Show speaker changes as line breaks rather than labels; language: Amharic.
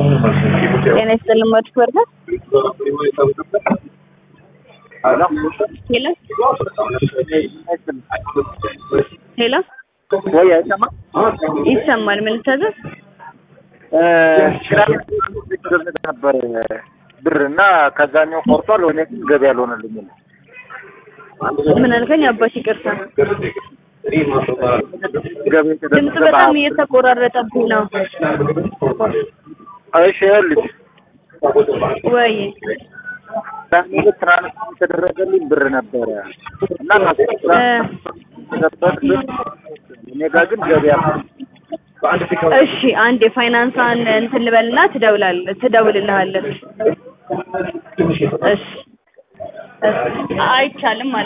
ጤና ይስጥልን መድፍ ወርዳ
ሄሎ
ሄሎ ሄሎ
ወይ አይሰማም?
ይሰማል። ምን ልታዘዝ?
እ ነበር ብር እና ከዛኛው ቆርጧል። ወደ ገቢ አልሆነልኝም።
ምን አልከኝ? አባሽ ይቅርታ፣
ገቢ
ድምጽ በጣም እየተቆራረጠብኝ ነው።
እሺ ይኸውልሽ
ወይ
ትራንስፖርት ትራንስፖርት የተደረገልኝ ብር ነበረ እና ነበር እኔ ጋር ግን ገቢ አልሆነልኝም።
እሺ፣ አንድ የፋይናንሷን እንትን ልበልና ትደውላለህ ትደውልልሃለች። እሺ፣ እሺ፣ አይቻልም ማለት